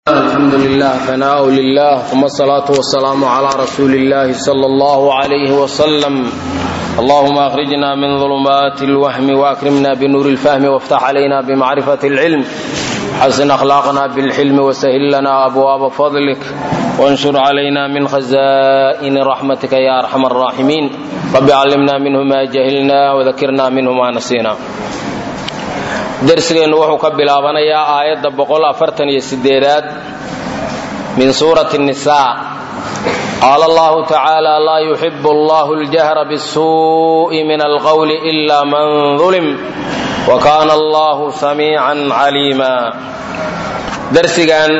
الحمد لله ثناء لله ثم الصلاة والسلام على رسول الله صلى الله عليه وسلم اللهم أخرجنا من ظلمات الوهم وأكرمنا بنور الفهم وافتح علينا بمعرفة العلم حسن أخلاقنا بالحلم وسهل لنا أبواب فضلك وانشر علينا من خزائن رحمتك يا أرحم الراحمين رب علمنا منه ما جهلنا وذكرنا منه ما نسينا darsigeennu wuxuu ka bilaabanayaa aayadda boqol afartan iyo sideedaad min suurati الnisaa qaala allahu tacaala laa yuxibu allahu اljahra bالsuuءi min alqowli ila man ظulim wa kaana allahu samiican caliima darsigan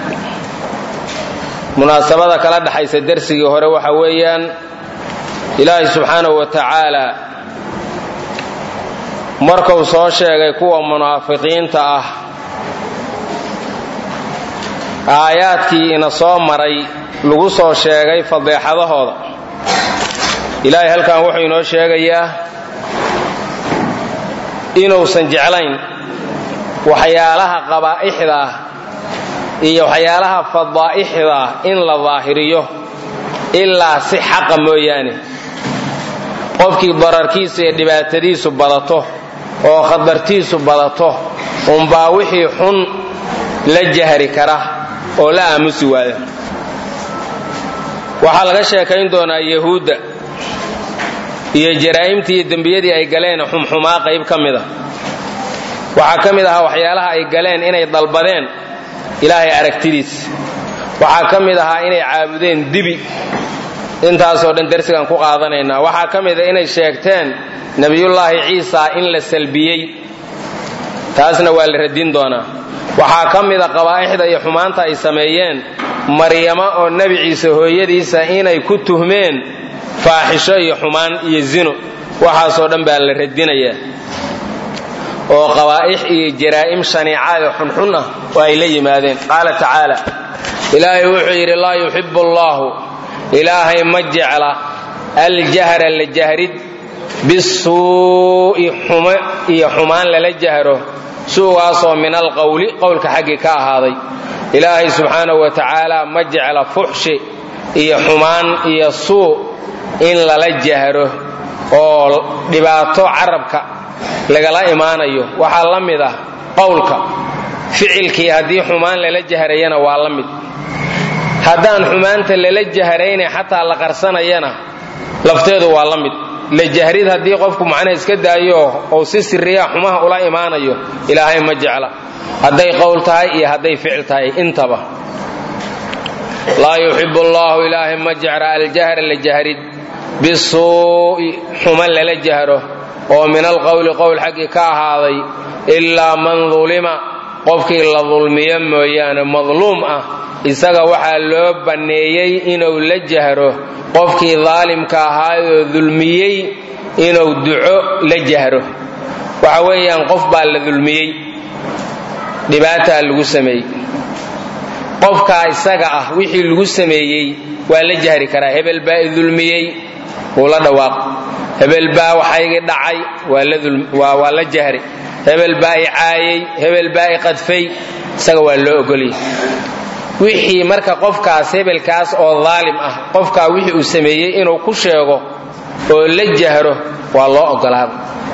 munaasabada kala dhexaysa dersigii hore waxa weeyaan ilaahay subxaanahu wa tacaala markuu soo sheegay kuwa munaafiqiinta ah aayaadkii ina soo maray lagu soo sheegay fadeexadahooda ilaahay halkan wuxuu inoo sheegayaa inuusan jeclayn waxyaalaha qabaa'ixda ah iyo waxyaalaha fadaa'ixda ah in la daahiriyo ilaa si xaqa mooyaane qofkii dararkiisa iyo dhibaatadiisu badato oo khatartiisu badato unbaa wixii xun la jahri kara oo la aamusi waaya waxaa laga sheekayn doonaa yahuudda iyo jaraa'imtii iyo dembiyadii ay galeen xumxumaa qayb ka mida waxaa ka mid ahaa waxyaalaha ay galeen inay dalbadeen ilaahay aragtidiis waxaa ka mid ahaa inay caabudeen dibi intaasoo dhan darsigaan ku qaadanaynaa waxaa ka mida inay sheegteen nebiyullaahi ciisa in la salbiyey taasna waa la radin doonaa waxaa ka mida qabaa'ixda iyo xumaanta ay sameeyeen maryamo oo nebi ciise hooyadiisa inay ku tuhmeen faaxisho iyo xumaan iyo zino waxaasoo dhan baa la radinayaa oo qabaa'ix iyo jaraa'im shaniicaad oo xunxun ah oo ay la yimaadeen qaala tacaala ilaahay wuxuu yidhi laa yuxibu allaahu ilaahay ma jecla aljahra la jahrid bisuu'i xumo iyo xumaan lala jahro suugaasoo min alqowli qowlka xaggii ka ahaaday ilaahay subxaanahu wa tacaala ma jecla fuxshi iyo xumaan iyo suu in lala jahro oo dhibaato carabka lagala imaanayo waxaa la mid ah qowlka ficilkii haddii xumaan lala jahrayana waa la mid haddaan xumaanta lala jahrayna xataa la qarsanayana lafteedu waa la mid la jahrid haddii qofku macnaha iska daayo ou si siriya xumaha ula imaanayo ilaahay ma jecla hadday qowl tahay iyo hadday ficil tahay intaba laa yuxibu allaahu ilaahay ma jecla aljahra la jahrid bisuu'i xuma lala jahro oo min alqowli qowl xaggii ka ahaaday ilaa man dulima qofkii la dulmiyo mooyaane madluum ah isaga waxaa loo banneeyey inuu la jahro qofkii daalimka ahaayoo dulmiyey inuu duco la jahro waxa weeyaan qof baa la dulmiyey dhibaataa lagu sameeyey qofkaa isaga ah wixii lagu sameeyey waa la jahri karaa hebel baa i dulmiyey wuu la dhawaaq hebel baa waxaygii dhacay waa la jahri hebel baa i caayey hebel baa i qadfay isaga waa loo ogolyay wixii marka qofkaas hebelkaas oo daalim ah qofkaa wixii uu sameeyey inuu ku sheego oo la jahro waa loo ogolaada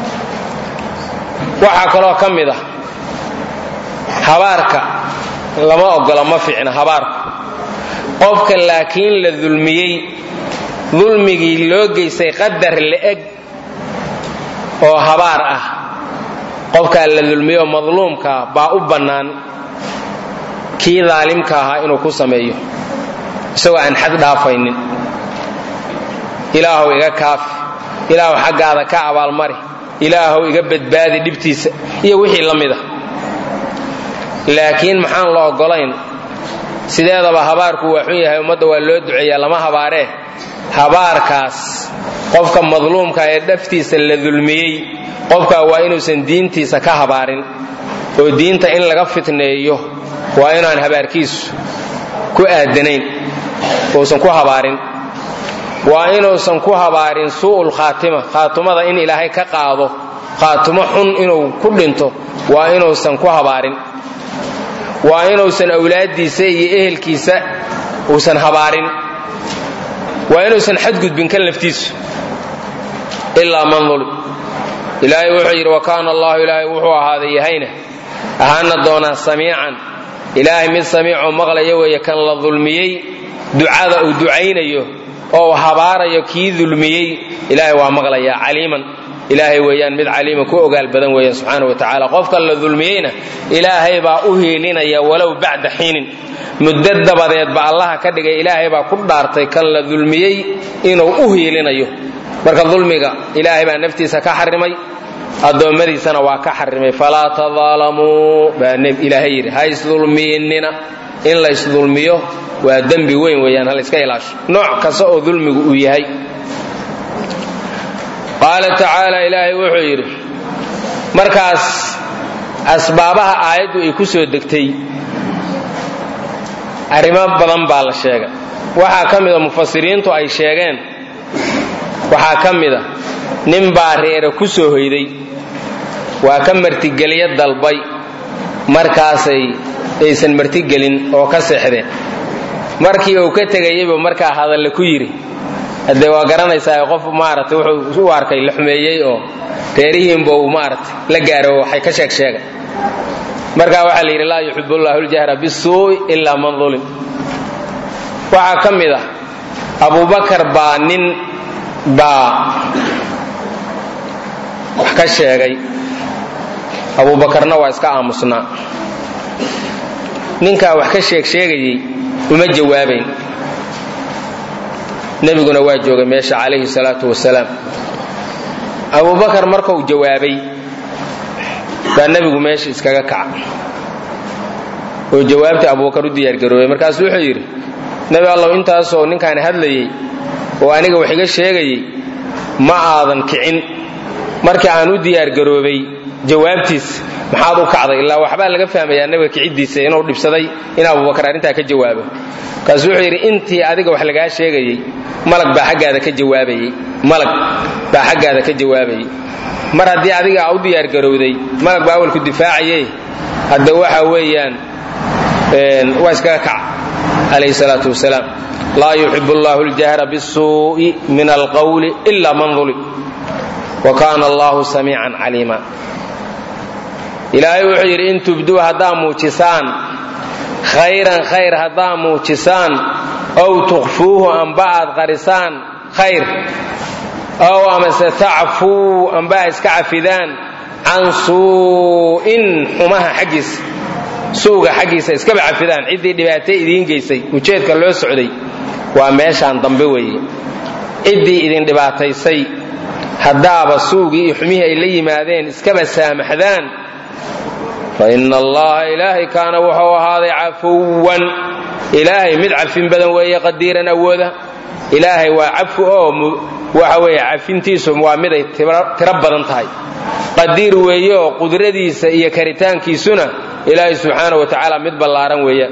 waxaa kaloo ka mid ah habaarka lama ogola ma fiicna habaarku qofka laakiin la dulmiyey dulmigii loo geystay qadar la-eg oo habaar ah qofkaa la dulmiyoo madluumkaa baa u bannaan kii daalimka ahaa inuu ku sameeyo isagoo aan xad dhaafaynin ilaahow iga kaafi ilaahow xaggaada ka abaalmari ilaahow iga badbaadi dhibtiisa iyo wixii la mida laakiin maxaan la oggolayn sideedaba habaarku waa xun yahay ummadda waa loo duceeyaa lama habaaree habaarkaas qofka madluumka ee dhaftiisa la dulmiyey qofkaa waa inuusan diintiisa ka habaarin oo diinta in laga fitneeyo waa inaan habaarkiisu ku aadanayn uusan ku habaarin waa inuusan ku habaarin suu'ul khaatima khaatumada in ilaahay ka qaado khaatumo xun inuu ku dhinto waa inuusan ku habaarin waa inuusan awlaaddiisa iyo ehelkiisa uusan habaarin waa inuusan xadgudbin kan laftiisu ilaa man ulim ilaahay wuxuu yidhi wa kaana allahu ilaahay wuxuu ahaaday yahayna ahaana doonaa samiican ilaahay mid samiicoo maqlaya weeye kan la dulmiyey ducada uu ducaynayo oo habaarayo kii dulmiyey ilaahay waa maqlayaa caliiman ilaahay weeyaan mid caliima ku ogaal badan weeyaan subxaana wa tacaala qofka la dulmiyeyna ilaahay baa u hiilinaya walow bacda xiinin muddo dabadeedba allaha ka dhigay ilaahay baa ku dhaartay kan la dulmiyey inuu u hiilinayo marka dulmiga ilaahay baa naftiisa ka xarimay addoommadiisana waa ka xarimay falaa tadaalamuu baa ilaahay yidhi ha isdulmiyinnina in la isdulmiyo waa dembi weyn weeyaan hal iska ilaasho nooc kasta oo dulmigu uu yahay qaala tacaala ilaahay wuxuu yidhi markaas asbaabaha aayaddu ay ku soo degtay arrimo badan baa la sheegay waxaa ka mida mufasiriintu ay sheegeen waxaa ka mida nin baa reere ku soo hoyday waa ka martigelyo dalbay markaasay aysan martigelin oo ka seexdeen markii uu ka tegayeybu markaa hadalle ku yidhi haddee waa garanaysaa qof maaragtay wuxuu u arkay la xumeeyey oo reerihiinba uu maaragtay la gaaro waxay ka sheeg sheega markaa waxaa la yidhi laa yuxib ullahu ljahra bisuu'i ilaa man ulim waxaa ka mid ah abubakar baa nin baa wax ka sheegay abubakarna waa iska aamusnaa ninkaa wax ka sheeg sheegayey uma jawaabayn nebiguna waa joogay meesha calayhi salaatu wasalaam abubakar markuu jawaabay baa nebigu meesha iskaga kaca oo jawaabtii abubakar u diyaargaroobay markaasu wuxuu yidhi nebi allow intaasoo ninkaan hadlayey oo aniga wax iga sheegayey ma aadan kicin markii aan u diyaargaroobay jawaabtiis maxaad u kacday ilaa waxbaa laga fahmayaa nebiga kiciddiisa inuu dhibsaday in abubakar arrintaa ka jawaabo markaasuu wuxuu yidhi intii adiga wax lagaa sheegayey malag baa xaggaada ka jawaabayey malag baa xaggaada ka jawaabayey mar haddii adiga aa u diyaargarowday malag baa awalku difaacaye hadda waxa weeyaan waa iskaga kaca calayhi salaatu wasalaam laa yuxib allahu ljahra bisuu'i min alqawli ila man ulim wa kaana allahu samiican caliima ilaahay wuxuu yidhi in tubduu haddaa muujisaan khayran khayr haddaa muujisaan ow tukhfuuhu amba aad qarisaan khayr ow amase tacfuu amba a iska cafidaan can suu'in xumaha xaggiisa suuga xaggiisa iskaba cafidaan ciddii dhibaato idiin geysay ujeedka loo socday waa meeshaan dambe weeye ciddii idin dhibaataysay haddaaba suugii iyo xumihii ay la yimaadeen iskaba saamaxdaan fa ina allaha ilaahay kaana wuxuu ahaaday cafuwan ilaahay mid cafin badan weeye qadiiran awooda ilaahay waa cafu oo waxa weeye cafintiisu waa miday tiro badan tahay qadiir weeye oo qudradiisa iyo karitaankiisuna ilaahay subxaana wa tacaala mid ballaaran weeyaan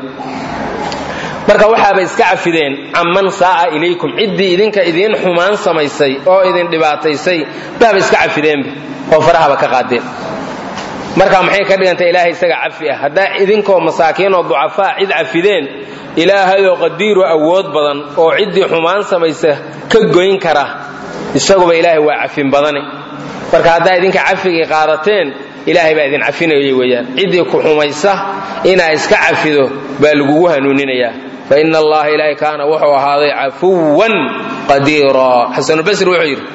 marka waxaaba iska cafideen camman saa'a ilaykum ciddii idinka idiin xumaan samaysay oo idin dhibaataysay baaba iska cafideenba oo farahaba ka qaadeen marka maxay ka dhigantay ilaahay isaga cafi ah haddaa idinkoo masaakiin oo ducafaa cid cafideen ilaahayoo qadiiru awood badan oo ciddii xumaan samaysa ka goyn kara isaguba ilaahay waa cafin badane marka haddaa idinka cafigii qaadateen ilaahay baa idin cafinayay weeyaan ciddii ku xumaysa inaa iska cafido baa lagugu hanuuninayaa fa ina allaha ilaahay kaana wuxuu ahaaday cafuwan qadiira xasanulbasri wuxuu yidhi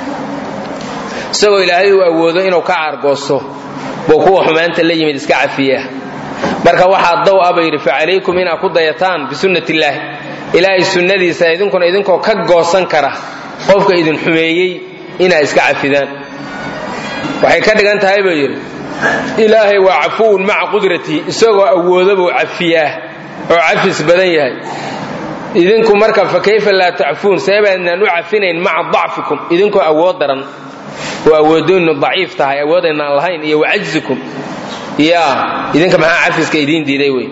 isagoo ilaahay uu awoodo inuu ka caargoosto buu kuwa xumaanta la yimid iska cafiya marka waxaa daw a ba yidhi facalaykum inaad ku dayataan bisunnati illaahi ilaahay sunnadiisa idinkuna idinkoo ka goosan kara qofka idin xumeeyey inaad iska cafidaan waxay ka dhigan tahay buu yidhi ilaahay waa cafuwun maca qudratii isagoo awoodo buu cafiyaa oo cafis badan yahay idinku marka fa kayfa laa tacfuun seebaadnaan u cafinayn maca dacfikum idinkoo awood daran oo awoodooynu daciif tahay awoodaynaan lahayn iyo wacajzikum yaa idinka maxaa cafiska idiin diiday wey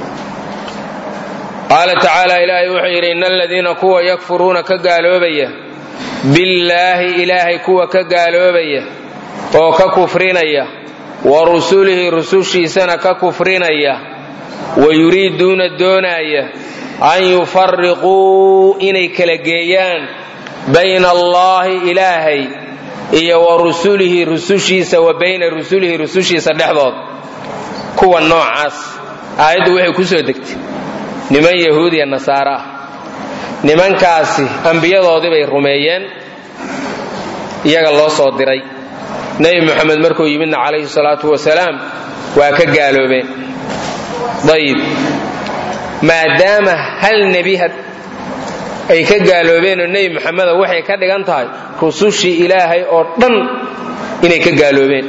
qaala tacaala ilaahay wuxuu yidhi ina aladiina kuwa yakfuruuna ka gaaloobaya billaahi ilaahay kuwa ka gaaloobaya oo ka kufrinaya wa rusulihi rusushiisana ka kufrinaya wayuriiduuna doonaaya an yufariquu inay kala geeyaan bayna allaahi ilaahay iyo wa rusulihi rusushiisa wa bayna rusulihi rusushiisa dhexdood kuwa noocaas aayaddu waxay ku soo degtay niman yahuudiya nasaare ah nimankaasi ambiyadoodii bay rumeeyeen iyaga loo soo diray nebi moxamed markuu yimidna calayhi salaatu wasalaam waa ka gaaloobeen ayib maadaama hal nebi ay ka gaaloobeenoo nebi moxameda waxay ka dhigan tahay rusushii ilaahay oo dhan inay ka gaaloobeen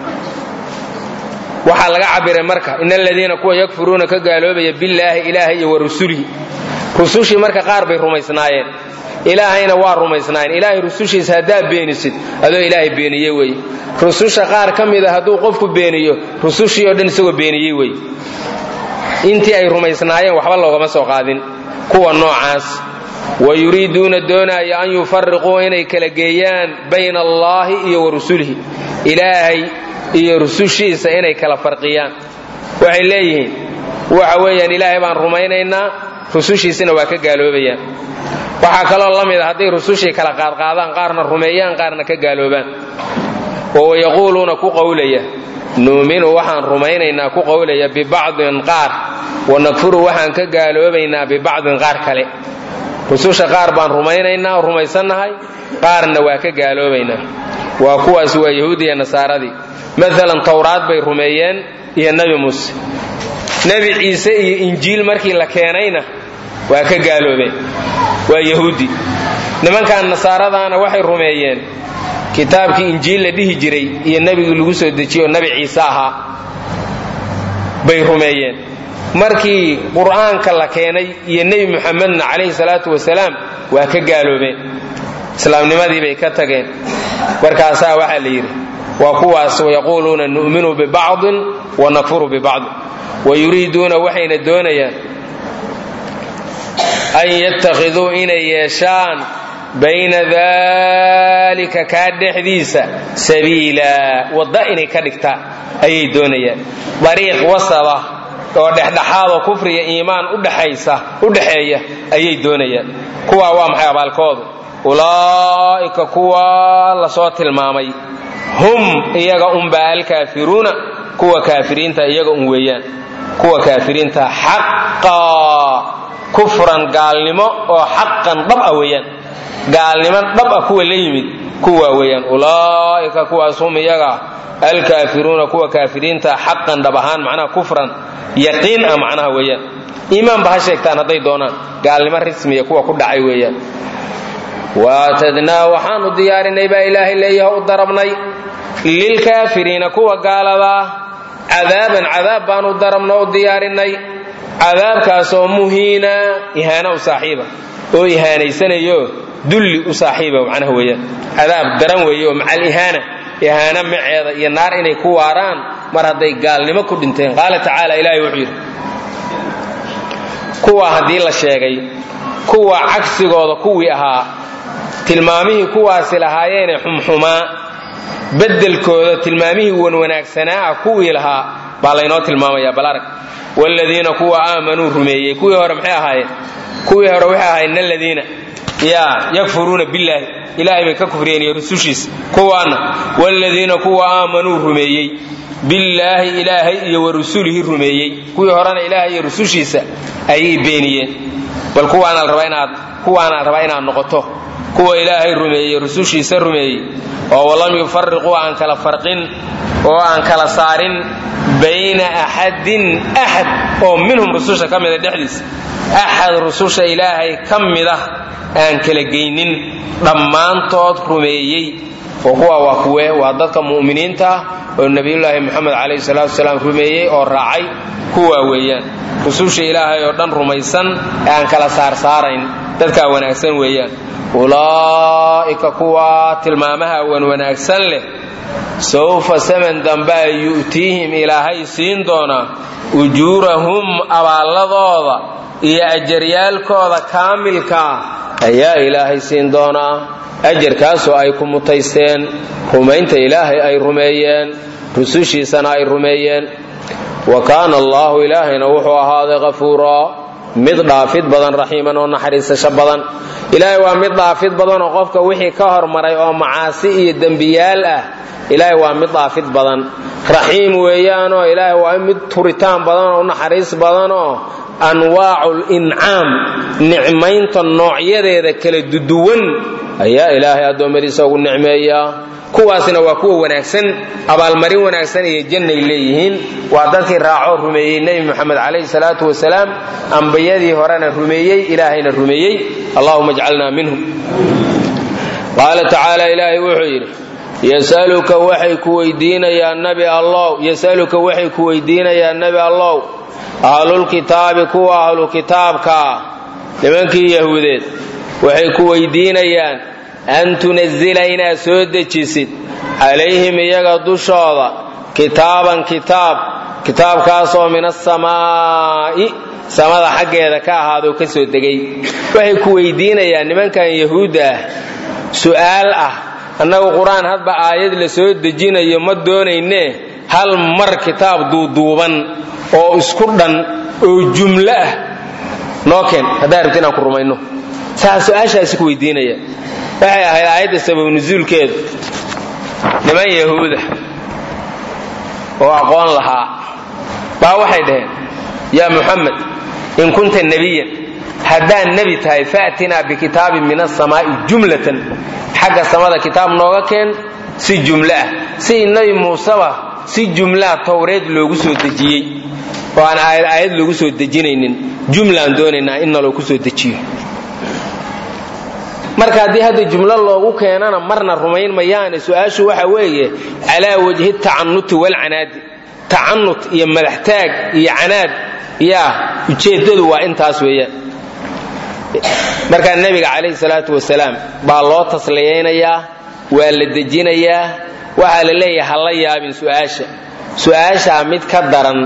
waxaa laga cabiray marka in aladiina kuwa yakfuruuna ka gaaloobaya billaahi ilaahay iyo wa rusulihi rusushii marka qaar bay rumaysnaayeen ilaahayna waa rumaysnaayeen ilaahay rusushiisa haddaad beenisid adoo ilaahay beeniye weye rususha qaar ka mida hadduu qofku beeniyo rusushii oo dhan isagoo beeniyey weye intii ay rumaysnaayeen waxba loogama soo qaadin kuwa noocaas wa yuriiduuna doonaya an yufariquu inay kala geeyaan bayna allaahi iyo wa rusulihi ilaahay iyo rusushiisa inay kala farqiyaan waxay leeyihiin waxa weeyaan ilaahay baan rumaynaynaa rusushiisina waa ka gaaloobayaan waxaa kaloo la mid a hadday rusushii kala qaadqaadaan qaarna rumeeyaan qaarna ka gaaloobaan oo yaquuluuna ku qowlaya nuuminu waxaan rumaynaynaa ku qowlaya bibacdin qaar wanakfuru waxaan ka gaaloobaynaa bibacdin qaar kale rususha qaar baan rumaynaynaa rumaysannahay qaarna waa ka gaaloobaynaa waa kuwaas waa yahuudiya nasaaradii maalan towraad bay rumeeyeen iyo nebi muuse nebi ciise iyo injiil markii la keenayna waa ka gaaloobeen waa yahuudi nimankan nasaaradaana waxay rumeeyeen kitaabkii injiil la dhihi jiray iyo nebigii lagu soo dejiyo nebi ciise ahaa bay rumeeyeen markii qur'aanka la keenay iyo nebi muxamedna calayhi salaatu wasalaam waa ka gaaloobeen islaamnimadii bay ka tageen markaasaa waxaa la yidhi waa kuwaas wayaquuluuna nu'minu bibacdin wanakfuru bibacdin wayuriiduuna waxayna doonayaan an yattakhiduu inay yeeshaan bayna daalika kaa dhexdiisa sabiila wadda inay ka dhigtaan ayay doonayaan dariiq wasaba oo dhexdhexaadoo kufriya iimaan udhexaysa u dhexeeya ayay doonayaan kuwaa waa maxay abaalkoodu ulaa'ika kuwa lasoo tilmaamay hum iyaga unbaa alkaafiruuna kuwa kaafiriinta iyaga un weeyaan kuwa kaafiriinta xaqaa kufran gaalnimo oo xaqan dhab ah weeyaan gaalnimo dhab ah kuwa la yimid kuwa weeyaan ulaa'ika kuwaas hum iyaga alkaafiruuna kuwa kaafiriinta xaqan dhab ahaan macnaha kufran yaqiin ah macnaha weeyaan iimaanba ha sheegtaan hadday doonaan gaalnimo rismiya kuwa ku dhacay weeyaan waatadnaa waxaanu diyaarinay baa ilaahay leeyaha u darabnay lilkaafiriina kuwa gaaladaa cadaaban cadaab baanu darabna u diyaarinay cadaabkaasoo muhiina ihaana u saaxiiba oo ihaanaysanayo dulli u saaxiiba macnaha weeyaan cadaab daran weeye oo macal ihaana ihaana maceeda iyo naar inay ku waaraan mar hadday gaalnimo ku dhinteen qaala tacaala ilaahay wuxuu yidhi kuwa haddii la sheegay kuwa cagsigooda kuwii ahaa tilmaamihii kuwaasi lahaayeene xumxumaa beddelkooda tilmaamihii wanwanaagsanaa ah kuwii lahaa baa laynoo tilmaamaya balarag wladiina kuwa aamanuu rumeeyey kuwii hore maxay ahaayeen kuwii hore waxay ahaayeen aladiina yaa yakfuruuna billaahi ilaahay bay ka kufriyeen iyo rusushiisa kuwaana wladiina kuwa aamanuu rumeeyey billaahi ilaahay iyo wa rusulihi rumeeyey kuwii horena ilaahay iyo rusushiisa ayay beeniyeen bal kuwaana rabaa inaad kuwaana rabaa inaad noqoto kuwa ilaahay rumeeyey rusushiisa rumeeyey oo walam yufariquu aan kala farqin oo aan kala saarin bayna axadin axad oo minhum rususha ka mida dhexdiisa axad rususha ilaahay ka mida aan kala geynin dhammaantood rumeeyey oo kuwa waa kuwe waa dadka mu'miniinta ah oo nebiyullaahi moxamed calayhi salaatu wasalaam rumeeyey oo raacay kuwaa weeyaan rususha ilaahay oo dhan rumaysan ee aan kala saarsaarayn dadkaa wanaagsan weeyaan ulaa'ika kuwa tilmaamaha wan wanaagsan leh sawfa saman dambaa yu'tiihim ilaahay siin doonaa ujuurahum abaalladooda iyo ajaryaalkooda kaamilkaa ayaa ilaahay siin doonaa ajarkaasoo ay ku mutaysteen rumaynta ilaahay ay rumeeyeen rusushiisana ay rumeeyeen wa kaana allaahu ilaahayna wuxuu ahaaday kafuuraa mid dhaafid badan raxiiman oo naxariisasho badan ilaahay waa mid dhaafid badan oo qofka wixii ka hormaray oo macaasi iyo dembiyaal ah ilaahay waa mid dhaafid badan raxiim weeyaanoo ilaahay waa mid turitaan badan oo naxariis badanoo anwaacu lincaam nicmaynta noocyadeeda kala duduwan ayaa ilaahay addoommadiisa ugu nicmeeyaa kuwaasna waa kuwa wanaagsan abaalmarin wanaagsan iyo jannay leeyihiin waa dadkii raacoo rumeeyey nebi moxamed calayhi salaatu wasalaam ambiyadii horena rumeeyey ilaahayna rumeeyey allahuma ajcalna minhum qaala tacaala ilaahay wuxuu yidhi yasaluka waxay ku weydiinayaan nabi allow yasaluka waxay ku weydiinayaan nebi allow ahlulkitaabi kuwa ahlu kitaabkaa nimankii yahuudeed waxay ku weydiinayaan an tunazila inaad soo dejisid calayhim iyaga dushooda kitaaban kitaab kitaabkaasoo min asamaa'i samada xaggeeda ka ahaadoo ka soo degay waxay ku weydiinayaan nimankan yahuudda ah su'aal ah annagu qur-aan hadba aayad la soo dejinayo ma doonaynee hal mar kitaab duuduuban oo isku dhan oo jumlo ah noo keen haddaa rabti inaan ku rumayno saa su-aashaasi ku weydiinaya waxay ahayd aayadda sabab nusuulkeedu niman yahuuda oo aqoon lahaa baa waxay dhaheen yaa muxamed in kunta nebiyan haddaad nebi tahay faatinaa bikitaabin min asamaa'i jumlatan xagga samada kitaab nooga keen si jumlo ah si nebi muuseba si jumlaa towreed loogu soo dejiyey oo aan aayad aayad loogu soo dejinaynin jumlaan doonaynaa in naloo ku soo dejiyo marka haddii hadda jumlo loogu keenana marna rumayn mayaane su-aashu waxa weeye calaa wajhi tacanuti walcanaadi tacanut iyo madaxtaag iyo canaad yaa ujeeddadu waa intaas weeyaan markaa nebiga calayhi salaatu wasalaam baa loo tasliyaynayaa waa la dejinayaa waxaa la leeyahay ha la yaabin su'aasha su-aashaa mid ka daran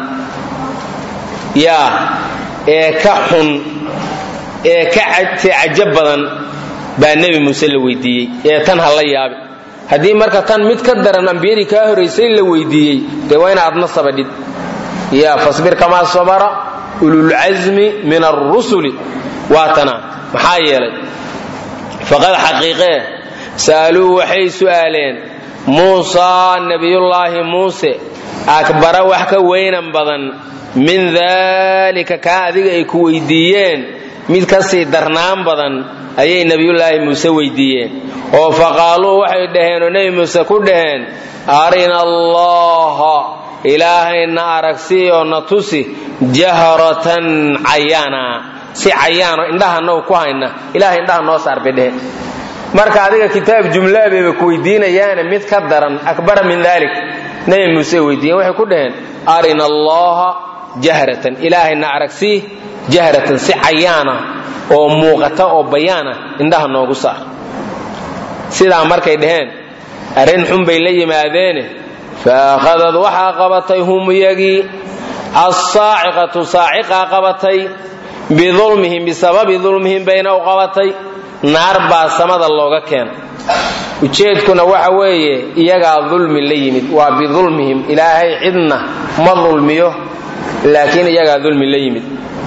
yaa ee ka xun ee ka cajab badan baa nebi muuse la weydiiyey ee tan ha la yaabi haddii marka tan mid ka daran ambiyadii kaa horaysay la weydiiyey dee waa ina adna sabadhid ya fasbir kamaa sabara ululcasmi min arusuli waa tana maxaa yeelay faqad xaqiiqee sa'aluu waxay su'aaleen muusaa nebiyullaahi muuse akbara wax ka weynan badan min daalika kaa adiga ay ku weydiiyeen mid ka sii darnaan badan ayay nebiyullaahi muuse weydiiyeen oo faqaaluu waxay dhaheen oo nebi muuse ku dhaheen arina allaha ilaahayna aragsii oo na tusi jahratan cayaana si cayaano indhahanau ku hayna ilahay indhaha noo saar bay dheheen marka adiga kitaab jumlaa bayba ku weydiinayaane mid ka daran akbara min dalik nebi muuse weydiiyeen waxay ku dhaheen arina allaha jahratan ilaahayna aragsii jahratan si cayaana oo muuqata oo bayaana indhaha noogu saar sidaa markay dhaheen arrin xun bay la yimaadeene faakhadad waxaa qabatay hum iyagii assaaciqatu saaciqaa qabatay bidulmihim bisababi dulmihim bayna u qabatay naar baa samada looga keena ujeedkuna waxa weeye iyagaa dulmi la yimid waa bidulmihim ilaahay cidna ma dulmiyo laakiin iyagaa dulmi la yimid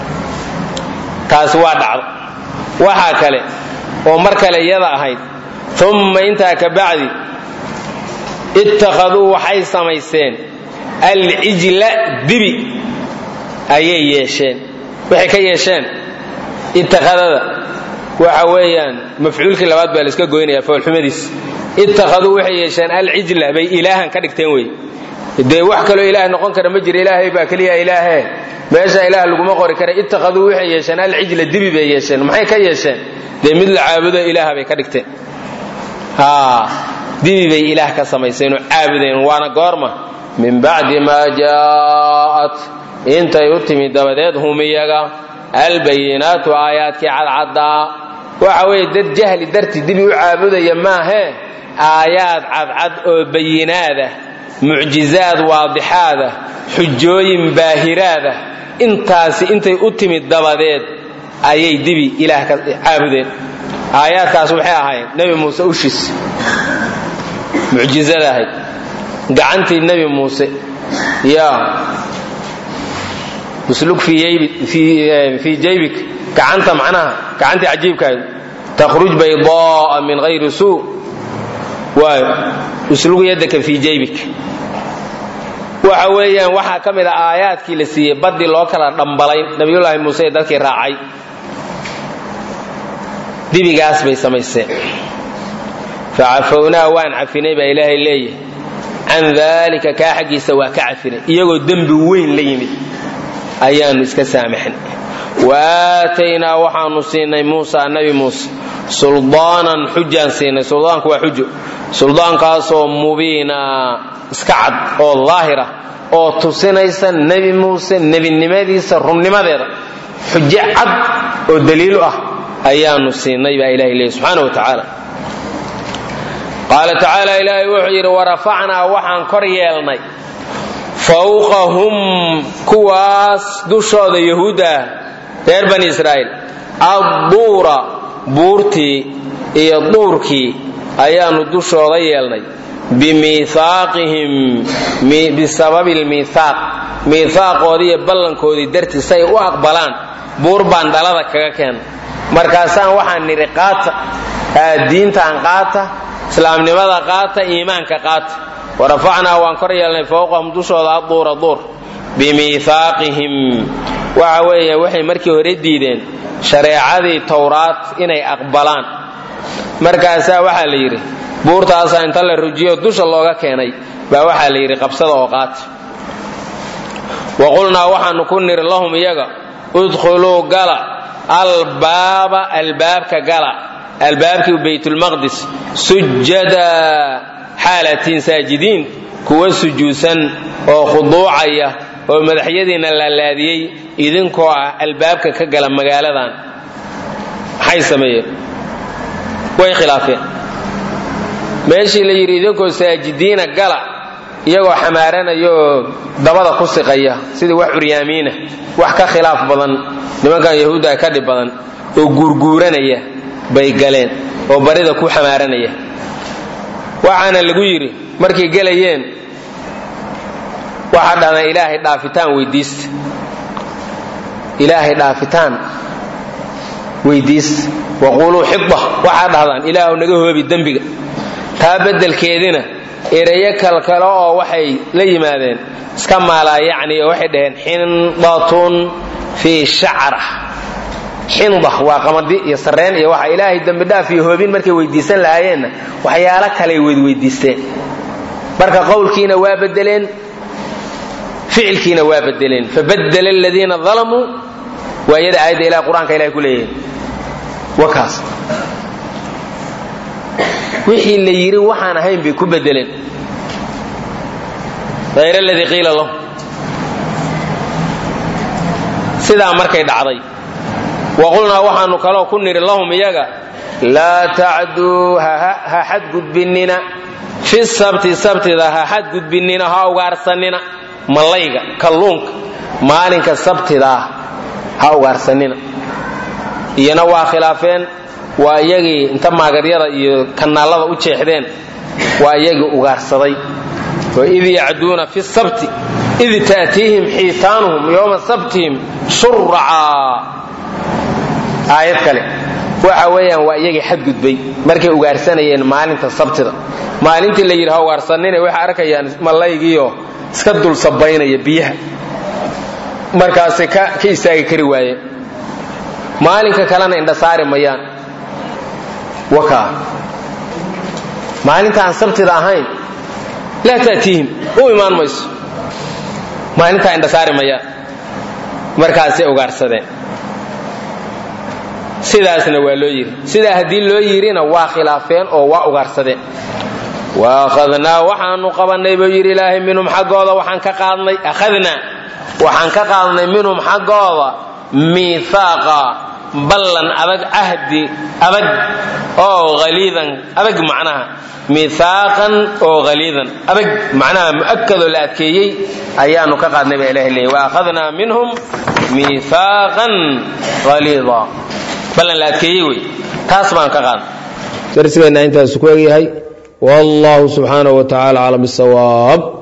taasi waa dhacdo waxaa kale oo mar kale iyada ahayd umma intaa ka bacdi ittakhaduu waxay samaysteen alcijla dibi ayay yeesheen waxay ka yeesheen ittakhadada waxa weeyaan mafcuulkii labaad baa la iska goynaya foolxumadiis ittakhaduu waxay yeesheen alcijla bay ilaahan ka dhigteen wey dee wax kaloo ilaah noqon kara ma jira ilaahay baa keliya ilaahe meesha ilaah laguma qori kara ittakhaduu waxay yeesheen alcijla dibi bay yeesheen maxay ka yeesheen dee mid la caabudo ilaaha bay ka dhigteen dibi bay ilaah ka samayseen oo caabudeen waana goorma min bacdi maa jaa'at intay u timid dabadeed hum iyaga albayinaatu aayaadkii cadcaddaa waxa weeye dad jahli dartii dibi u caabudaya maahee aayaad cadcad oo bayinaadah mucjizaad waadixaadah xujooyin baahiraadah intaasi intay u timid dabadeed ayay dibi ilaah ka caabudeen aayaadkaas waxay ahayd nebi muuse ushiis mucjizada ahayd gacantii nebi muuse ya uslug fii jaybik gacanta macnaha gacantii cajiibkaad takhruj baydaaa min hayri suu waayo uslug yadaka fii jaybik waxa weeyaan waxaa ka mid a aayaadkii la siiyey baddii loo kala dhambalay nabiyullaahi muuse ee dadkii raacay dibigaas bay samaysteen facafownaa waan cafinay baa ilaahay leeyahay can daalika kaa xaggiisa waa ka cafinay iyagoo dembi weyn la yimid ayaannu iska saamaxnay wa aataynaa waxaanu siinay muusa nabi muuse suldaanan xujaan siinay suldaanku waa xujo suldaankaasoo mubiina iska cad oo daahira oo tusinaysa nebi muuse nebinimadiisa runnimadeeda xujo cad oo daliilu ah ayaanu siinay baa ilahay leeyahy subxaana wa tacaala qaala tacaala ilaahay wuxuu yidhi warafacnaa waxaan kor yeelnay fawqahum kuwaas dushooda yahuudda ah reer bani israa'iil adduura buurtii iyo duurkii ayaannu dushooda yeelnay bimiihaaqihim bisababi lmiihaaq miihaaqoodii iyo ballankoodii dartii say u aqbalaan buur baan dhalada kaga keena markaasaan waxaan nidhi qaata diintaan qaata islaamnimada qaata iimaanka qaata warafacnaa waan kor yeelnay fowqahum dushooda aduura duur bimiihaaqihim waxa weeye waxay markii hore diideen shareecadii towraad inay aqbalaan markaasaa waxaa la yidhi buurtaasaa inta la rujiyo dusha looga keenay baa waxaa la yidhi qabsada oo qaata wa qulnaa waxaanu ku niri lahum iyaga udkhuluu gala albaaba albaabka gala albaabkii baytulmaqdis sujada xaalatiin saajidiin kuwa sujuudsan oo khuduucaya oo madaxyadiina laalaadiyey idinkoo ah albaabka ka gala magaaladan maxay sameeyeen way khilaafeen meeshii la yidhi idinkoo saajidiina gala iyagoo xamaaranaya oo dabada ku siqaya sidii wax curyaamiina wax ka khilaaf badan nimankan yahuudda ka dhib badan oo guurguuranaya bay galeen oo barida ku xamaaranaya waxaana lagu yidhi markay gelayeen waxaa dhahdaan ilaahay dhaafitaan weydiista ilaahay dhaafitaan weydiista waquuluu xida waxaa dhahdaan ilaahu naga hoobi dembiga taa beddelkeedina erayo kalkale oo waxay la yimaadeen iska maalaa yacni oo waxay dhaheen xindatun fii shacra xinda waa qamadi iyo sarreen iyo waxa ilaahay dembi dhaaf iyo hoobin markay weydiisan lahaayeenna waxyaalo kaley weydweydiisteen marka qowlkiina waa bedeleen ficilkiina waa bedeleen fabadela aladiina dalamuu waa iyada aayadda ilaha qur-aanka ilahay ku leeyahay wakaas wixii la yidhi waxaan ahayn bay ku bedeleen hayr aladii qiila lahu sidaa markay dhacday wa qulnaa waxaanu kaloo ku nidhi lahum iyaga laa tacduu ha xadgudbinina fi sabti sabtida ha xadgudbinina ha ugaarsanina mallayga kalluunka maalinka sabtidaa ha ugaarsanina iyana waa khilaafeen waa iyagii inta maagaryada iyo kanaalada u jeexdeen waa iyagii ugaarsaday waid yacduuna fi sabti id taatiihim xiitaanuhum yowma sabtihim shuracaa aayad kale waxa weeyaan waa iyagii xadgudbay markay ugaarsanayeen maalinta sabtida maalintii la yidhi ha ugaarsanina waxay arkayaan mallaygiioo iska dul sabaynaya biyaha markaasay ka istaagi kari waayeen maalinka kalena indha saari mayaan wakaa maalinta aan sabtida ahayn laa ta'tiihim u imaan mayso maalintaa indha saari mayaan markaasay ugaarsadeen sidaasna waa loo yidhi sidaa haddii loo yidhina waa khilaafeen oo waa ugaarsadeen waakhadnaa waxaanu qabannay buu yidhi ilaahay minhum xaggooda waxaan ka qaadnay akhadnaa waxaan ka qaadnay minhum xaggooda miihaaqa ballan adag cahdi adag oo haliidan adag macnaha miihaaqan oo haliidan adag macnaha mu'akadoo la adkeeyey ayaanu ka qaadnay baa ilahay leeyay waakhadnaa minhum miihaaqan haliida ballan la adkeeyey wey taas baan ka qaadnay darsigeenna intaasu ku egyahay wallahu subxaanaه wa tacala aclam bisawaab